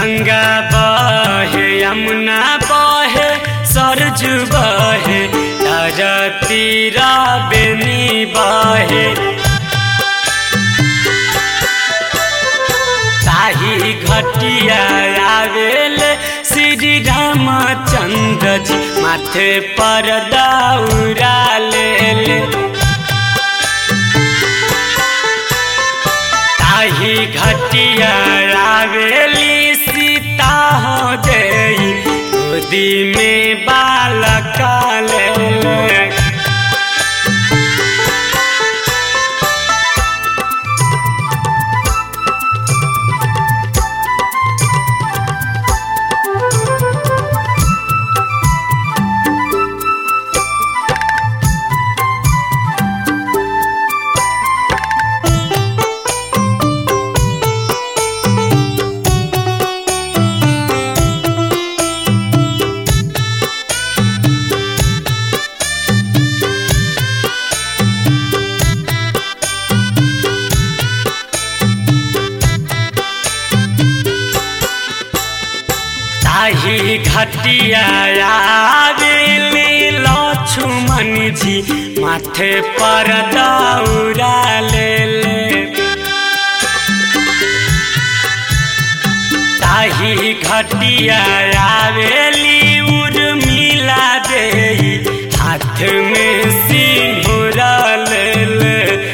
गंगा बहे यमुना बहे सरजू बहे तीरा बेनी बहे ताही घटिया आवेल श्री रामचंद्र जी माथे पर दौरा ले ताही घटिया आवेली सीता हो देई गोदी में बालक ले ताही घटिया आवेली लक्ष्मण जी माथे पर दौरा ले ले ताही घटिया आवेली उर्मिला दे हाथ में सिंदूरा ले ले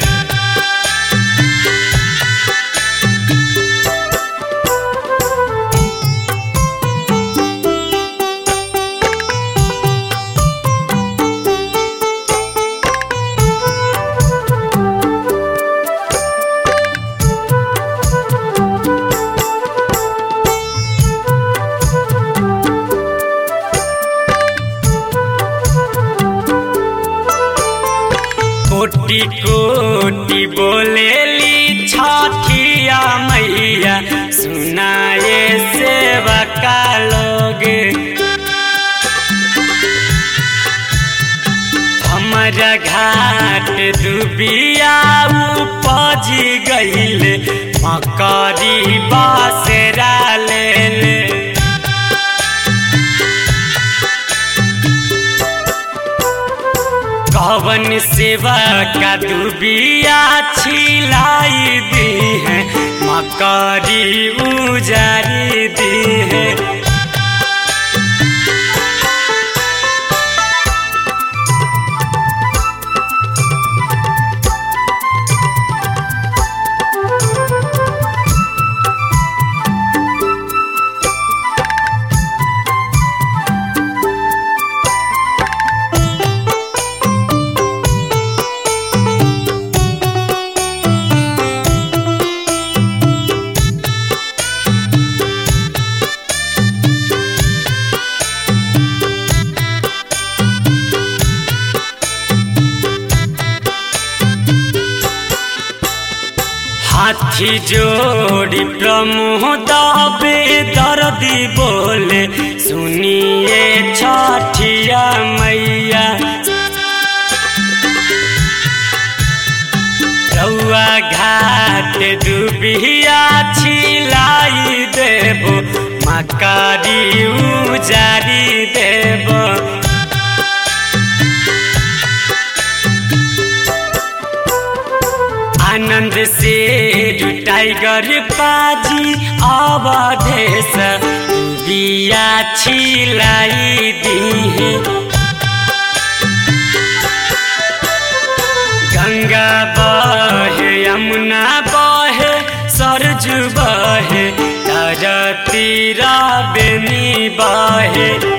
कोटि कोटि बोलेली छठिया मैया सुनाए सेवका लोग हमारा घाट दुबिया उपज गईले मकरी बासरा ले ले कवन सेवा का दुबिया छिलाई दी है मकरी उजारी दी है हाथी जोड़ी प्रमोद बे दर्दी बोले सुनिए छठिया मैया रउआ घाट दुबिया छिलाई देबो मकारी उजारी देबो आनंद से टाइगर पाजी अवधेश बिया छिलाई दी गंगा बहे यमुना बहे सरजू बहे तीरा बेनी बहे